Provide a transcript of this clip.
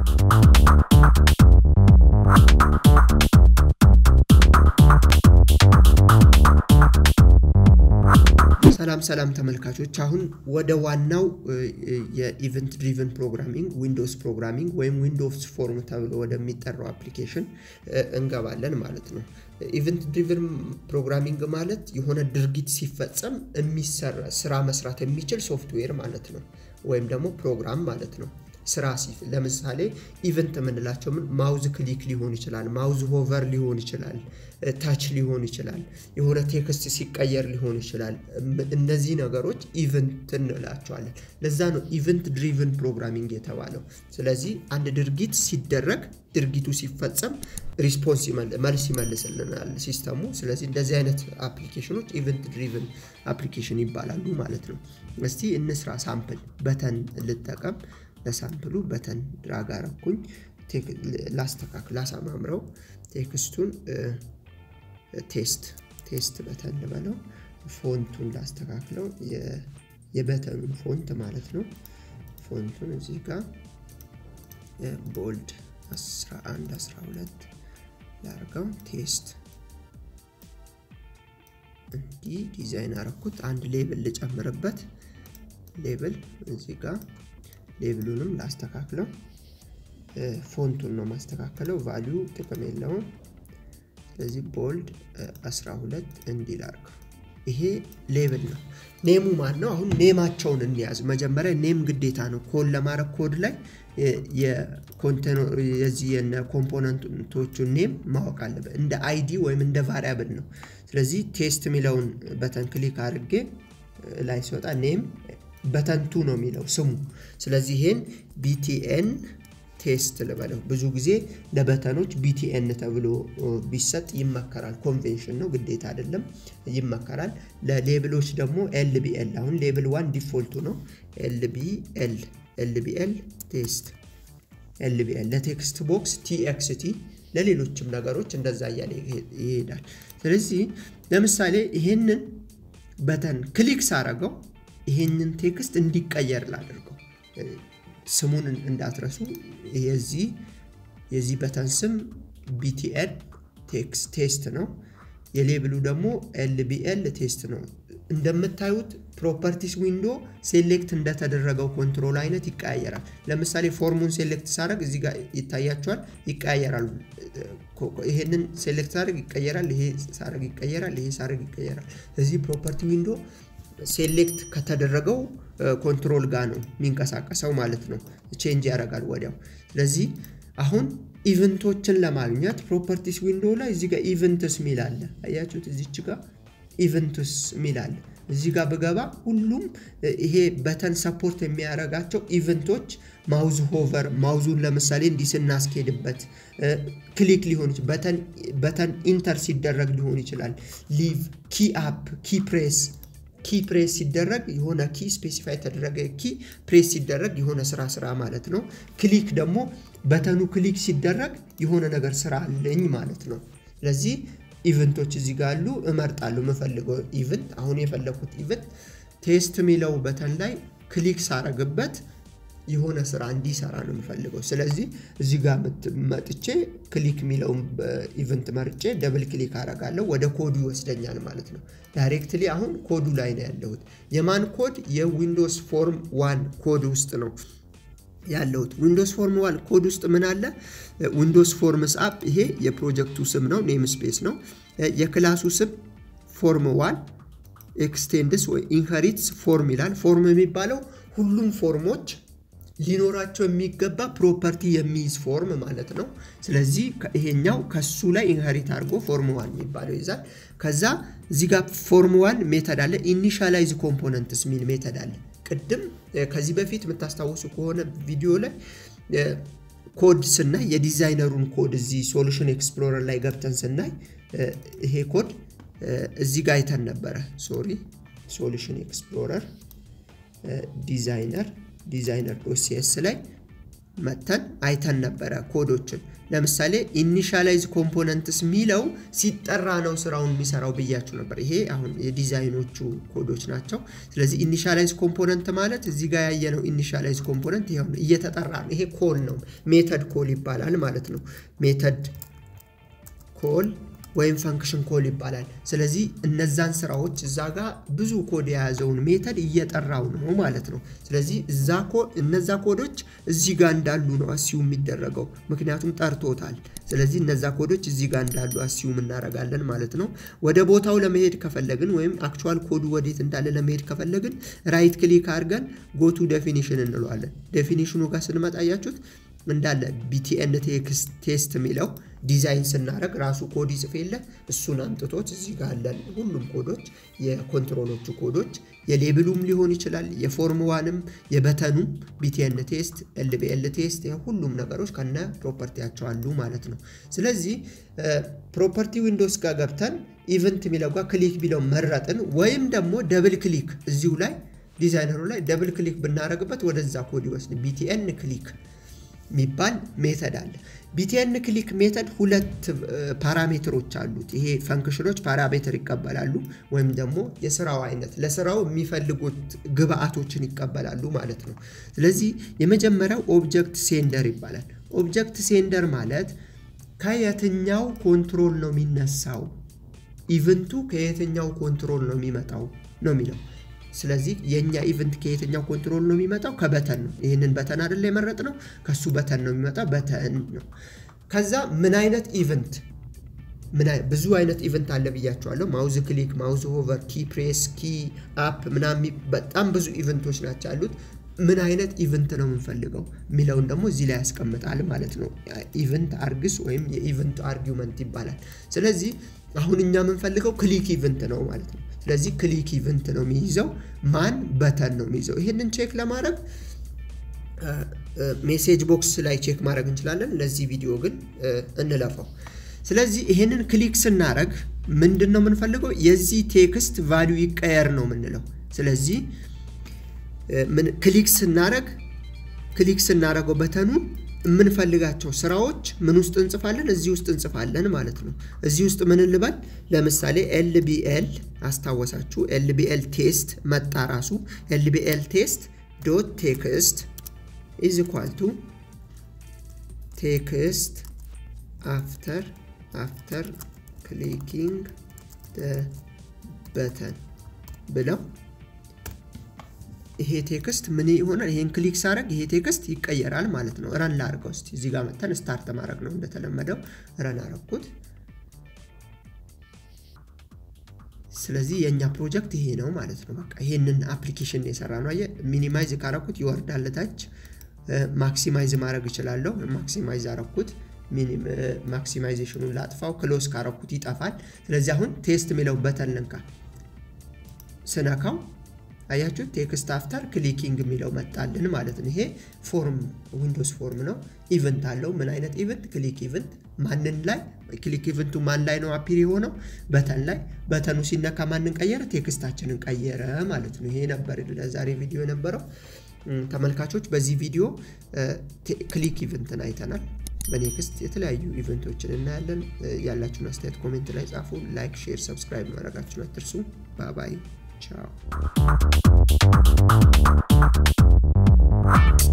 ሰላም ሰላም ተመልካቾች፣ አሁን ወደ ዋናው የኢቨንት ድሪቨን ፕሮግራሚንግ ዊንዶውስ ፕሮግራሚንግ ወይም ዊንዶውስ ፎርም ተብሎ ወደሚጠራው አፕሊኬሽን እንገባለን ማለት ነው። ኢቨንት ድሪቨን ፕሮግራሚንግ ማለት የሆነ ድርጊት ሲፈጸም የሚሰራ ስራ መስራት የሚችል ሶፍትዌር ማለት ነው፣ ወይም ደግሞ ፕሮግራም ማለት ነው። ስራ ሲፍ ለምሳሌ ኢቨንት የምንላቸው ምን ማውዝ ክሊክ ሊሆን ይችላል፣ ማውዝ ሆቨር ሊሆን ይችላል፣ ታች ሊሆን ይችላል፣ የሆነ ቴክስት ሲቀየር ሊሆን ይችላል። እነዚህ ነገሮች ኢቨንት እንላቸዋለን። ለዛ ነው ኢቨንት ድሪቨን ፕሮግራሚንግ የተባለው። ስለዚህ አንድ ድርጊት ሲደረግ ድርጊቱ ሲፈጸም ሪስፖንስ መልስ ይመልስልናል ሲስተሙ። ስለዚህ እንደዚህ አይነት አፕሊኬሽኖች ኢቨንት ድሪቨን አፕሊኬሽን ይባላሉ ማለት ነው። እስቲ እንስራ ሳምፕል በተን ልጠቀም። ለሳምፕሉ በተን ድራግ አረኩኝ። ላስተካክል፣ ላሳማምረው ቴክስቱን ቴስት ቴስት በተን ልበለው። ፎንቱን ላስተካክለው፣ የበተኑን ፎንት ማለት ነው። ፎንቱን እዚህ ጋር ቦልድ 11 12 ላርገው። ቴስት እንዲህ ዲዛይን አረኩት። አንድ ሌብል ልጨምርበት። ሌብል እዚህ ጋር ሌብሉንም ላስተካክለው። ፎንቱን ነው ማስተካከለው። ቫሊዩ ጥቅም የለውም። ስለዚህ ቦልድ 12 እንዲህ ላድርገው። ይሄ ሌብል ነው። ኔሙ ማን ነው? አሁን ኔማቸውን እንያዝ። መጀመሪያ ኔም ግዴታ ነው። ኮድ ለማድረግ ኮድ ላይ የዚህ የነ ኮምፖነንቶቹን ኔም ማወቅ አለበት። እንደ አይዲ ወይም እንደ ቫሪያብል ነው። ስለዚህ ቴስት የሚለውን በተን ክሊክ አድርጌ ላይ ሲወጣ ኔም በተንቱ ነው የሚለው ስሙ። ስለዚህ ይሄን ቢቲኤን ቴስት ልበለው። ብዙ ጊዜ ለበተኖች ቢቲኤን ተብሎ ቢሰጥ ይመከራል። ኮንቬንሽን ነው፣ ግዴታ አይደለም፣ ይመከራል። ለሌብሎች ደግሞ ኤልቢኤል አሁን ሌብል ዋን ዲፎልቱ ነው። ኤልቢኤል ኤልቢኤል ቴስት ኤልቢኤል ለቴክስት ቦክስ ቲኤክስቲ ለሌሎችም ነገሮች እንደዛ እያለ ይሄዳል። ስለዚህ ለምሳሌ ይሄንን በተን ክሊክ ሳረገው ይሄንን ቴክስት እንዲቀየር ላድርገው። ስሙን እንዳትረሱ። የዚህ የዚህ በተን ስም ቢቲኤል ቴስት ነው። የሌብሉ ደግሞ ኤልቢኤል ቴስት ነው። እንደምታዩት ፕሮፐርቲስ ዊንዶ ሴሌክት እንደተደረገው ኮንትሮል አይነት ይቀያየራል። ለምሳሌ ፎርሙን ሴሌክት ሳደርግ እዚህ ጋር ይታያቸዋል፣ ይቀያየራል። ይሄንን ሴሌክት ሳደርግ ይቀየራል፣ ይሄ ሳደርግ ይቀየራል፣ ይሄ ሳደርግ ይቀየራል። እዚህ ፕሮፐርቲ ዊንዶ ሴሌክት ከተደረገው ኮንትሮል ጋር ነው የሚንቀሳቀሰው ማለት ነው። ቼንጅ ያደርጋል ወዲያው። ስለዚህ አሁን ኢቨንቶችን ለማግኘት ፕሮፐርቲስ ዊንዶ ላይ እዚህ ጋር ኢቨንትስ ሚል አለ። አያችሁት? እዚች ጋር ኢቨንትስ ሚል አለ። እዚህ ጋር ብገባ ሁሉም ይሄ በተን ሰፖርት የሚያደርጋቸው ኢቨንቶች ማውዝ ሆቨር ማውዙን ለምሳሌ እንዲህ ስናስኬድበት ክሊክ ሊሆን ይችላል። በተን ኢንተር ሲደረግ ሊሆን ይችላል። ሊቭ፣ ኪ አፕ፣ ኪ ፕሬስ ኪ ፕሬስ ሲደረግ የሆነ ኪ ስፔሲፋይ የተደረገ ኪ ፕሬስ ሲደረግ የሆነ ስራ ስራ ማለት ነው። ክሊክ ደግሞ በተኑ ክሊክ ሲደረግ የሆነ ነገር ስራ አለኝ ማለት ነው። ስለዚህ ኢቨንቶች እዚህ ጋር አሉ። እመርጣለሁ የምፈልገው ኢቨንት። አሁን የፈለኩት ኢቨንት ቴስት የሚለው በተን ላይ ክሊክ ሳረግበት የሆነ ስራ እንዲሰራ ነው የምፈልገው። ስለዚህ እዚህ ጋር መጥቼ ክሊክ የሚለውን ኢቨንት መርጬ ደብል ክሊክ አረጋለሁ። ወደ ኮዱ ይወስደኛል ማለት ነው። ዳይሬክትሊ አሁን ኮዱ ላይ ነው ያለሁት። የማን ኮድ? የዊንዶውስ ፎርም ዋን ኮድ ውስጥ ነው ያለሁት። ዊንዶውስ ፎርም ዋን ኮድ ውስጥ ምን አለ? ዊንዶውስ ፎርምስ አፕ። ይሄ የፕሮጀክቱ ስም ነው፣ ኔም ስፔስ ነው። የክላሱ ስም ፎርም ዋን ኤክስቴንድስ ወይ ኢንሄሪትስ ፎርም ይላል። ፎርም የሚባለው ሁሉም ፎርሞች ሊኖራቸው የሚገባ ፕሮፐርቲ የሚይዝ ፎርም ማለት ነው። ስለዚህ ይሄኛው ከሱ ላይ ኢንሄሪት አድርጎ ፎርም ዋን የሚባለው ይዛል። ከዛ እዚህ ጋር ፎርም ዋን ሜተድ አለ። ኢኒሻላይዝ ኮምፖነንትስ የሚል ሜተድ አለ። ቅድም ከዚህ በፊት የምታስታውሱ ከሆነ ቪዲዮ ላይ ኮድ ስናይ የዲዛይነሩን ኮድ እዚህ ሶሉሽን ኤክስፕሎረር ላይ ገብተን ስናይ ይሄ ኮድ እዚህ ጋር አይተን ነበረ። ሶሪ ሶሉሽን ኤክስፕሎረር ዲዛይነር ዲዛይነር ዶሲኤስ ላይ መተን አይተን ነበረ ኮዶችን። ለምሳሌ ኢኒሻላይዝ ኮምፖነንትስ የሚለው ሲጠራ ነው ስራውን የሚሰራው ብያችሁ ነበር። ይሄ አሁን የዲዛይኖቹ ኮዶች ናቸው። ስለዚህ ኢኒሻላይዝ ኮምፖነንት ማለት እዚህ ጋር ያየነው ኢኒሻላይዝ ኮምፖነንት ይኸው እየተጠራ ነው። ይሄ ኮል ነው፣ ሜተድ ኮል ይባላል ማለት ነው። ሜተድ ኮል ወይም ፈንክሽን ኮል ይባላል። ስለዚህ እነዛን ስራዎች እዛ ጋር ብዙ ኮድ የያዘውን ሜተድ እየጠራው ነው ማለት ነው። ስለዚህ እዛ እነዛ ኮዶች እዚህ ጋር እንዳሉ ነው አሲዩም የሚደረገው ምክንያቱም ጠርቶታል። ስለዚህ እነዛ ኮዶች እዚህ ጋር እንዳሉ አሲዩም እናደርጋለን ማለት ነው። ወደ ቦታው ለመሄድ ከፈለግን ወይም አክቹዋል ኮዱ ወዴት እንዳለ ለመሄድ ከፈለግን ራይት ክሊክ አድርገን ጎቱ ዴፊኒሽን እንለዋለን። ዴፊኒሽኑ ጋር ስንመጣ ያችሁት እንዳለ ቢቲኤን ቴስት የሚለው ዲዛይን ስናደረግ ራሱ ኮድ ይጽፍ የለ እሱን አምጥቶት እዚህ ጋር ያለን ሁሉም ኮዶች የኮንትሮሎቹ ኮዶች የሌብሉም ሊሆን ይችላል የፎርም ዋንም የበተኑም ቢቲኤን ቴስት ኤልቢኤል ቴስት ሁሉም ነገሮች ከነ ፕሮፐርቲያቸው አሉ ማለት ነው። ስለዚህ ፕሮፐርቲ ዊንዶውስ ጋር ገብተን ኢቨንት የሚለው ጋር ክሊክ ቢለው መረጥን ወይም ደግሞ ደብል ክሊክ እዚሁ ላይ ዲዛይነሩ ላይ ደብል ክሊክ ብናደረግበት ወደዛ ኮድ ይወስድ ቢቲኤን ክሊክ የሚባል ሜተድ አለ። ቢቲኤን ክሊክ ሜተድ ሁለት ፓራሜትሮች አሉት። ይሄ ፈንክሽኖች ፓራሜትር ይቀበላሉ ወይም ደግሞ የስራው አይነት ለስራው የሚፈልጉት ግብአቶችን ይቀበላሉ ማለት ነው። ስለዚህ የመጀመሪያው ኦብጀክት ሴንደር ይባላል። ኦብጀክት ሴንደር ማለት ከየትኛው ኮንትሮል ነው የሚነሳው፣ ኢቨንቱ ከየትኛው ኮንትሮል ነው የሚመጣው ነው የሚለው ስለዚህ የእኛ ኢቨንት ከየትኛው ኮንትሮል ነው የሚመጣው? ከበተን ነው። ይህንን በተን አይደለ የመረጥ ነው፣ ከሱ በተን ነው የሚመጣው፣ በተን ነው። ከዛ ምን አይነት ኢቨንት ብዙ አይነት ኢቨንት አለ ብያቸዋለሁ። ማውዝ ክሊክ፣ ማውዝ ሆቨር፣ ኪ ፕሬስ፣ ኪ አፕ ምናምን በጣም ብዙ ኢቨንቶች ናቸው ያሉት። ምን አይነት ኢቨንት ነው የምንፈልገው የሚለውን ደግሞ እዚህ ላይ ያስቀምጣል ማለት ነው። ኢቨንት አርግስ ወይም የኢቨንት አርጊውመንት ይባላል። ስለዚህ አሁን እኛ የምንፈልገው ክሊክ ኢቨንት ነው ማለት ነው። ስለዚህ ክሊክ ኢቨንት ነው የሚይዘው። ማን በተን ነው የሚይዘው። ይህንን ቼክ ለማድረግ ሜሴጅ ቦክስ ላይ ቼክ ማድረግ እንችላለን። ለዚህ ቪዲዮ ግን እንለፈው። ስለዚህ ይህንን ክሊክ ስናደረግ ምንድን ነው የምንፈልገው? የዚህ ቴክስት ቫሊዩ ይቀየር ነው የምንለው። ስለዚህ ክሊክ ስናደረግ ክሊክ ስናደረገው በተኑን የምንፈልጋቸው ስራዎች ምን ውስጥ እንጽፋለን? እዚህ ውስጥ እንጽፋለን ማለት ነው። እዚህ ውስጥ ምን እንበል? ለምሳሌ ኤልቢኤል አስታወሳችሁ፣ ኤልቢኤል ቴስት መጣ ራሱ ኤልቢኤል ቴስት ዶት ቴክስት ኢዝ ኢኳል ቱ ቴክስት አፍተር አፍተር ክሊኪንግ በተን ብለው ይሄ ቴክስት ምን ይሆናል? ይሄን ክሊክ ሳደርግ ይሄ ቴክስት ይቀየራል ማለት ነው። ረን ላድርገው እስቲ። እዚህ ጋር መተን ስታርት ማድረግ ነው እንደተለመደው። ረን አረኩት። ስለዚህ የእኛ ፕሮጀክት ይሄ ነው ማለት ነው። በቃ ይሄንን አፕሊኬሽን የሰራ ነው። አየህ፣ ሚኒማይዝ ካረኩት ይወርዳል ታች። ማክሲማይዝ ማድረግ እችላለሁ። ማክሲማይዝ አረኩት። ማክሲማይዜሽኑን ላጥፋው። ክሎስ ካረኩት ይጠፋል። ስለዚህ አሁን ቴስት የሚለው በተን ልንካ ስነካው አያችሁ ቴክስት አፍተር ክሊኪንግ የሚለው መጣልን ማለት ነው። ይሄ ፎርም ዊንዶውስ ፎርም ነው። ኢቨንት አለው። ምን አይነት ኢቨንት? ክሊክ ኢቨንት። ማንን ላይ? ክሊክ ኢቨንቱ ማን ላይ ነው አፒር የሆነው? በተን ላይ። በተኑ ሲነካ ማንን ቀየረ? ቴክስታችንን ቀየረ ማለት ነው። ይሄ ነበር ለዛሬ ቪዲዮ የነበረው። ተመልካቾች በዚህ ቪዲዮ ክሊክ ኢቨንትን አይተናል። በኔክስት የተለያዩ ኢቨንቶችን እናያለን። ያላችሁን አስተያየት ኮሜንት ላይ ጻፉ። ላይክ፣ ሼር፣ ሰብስክራይብ ማድረጋችሁን አትርሱ። ባባይ ቻው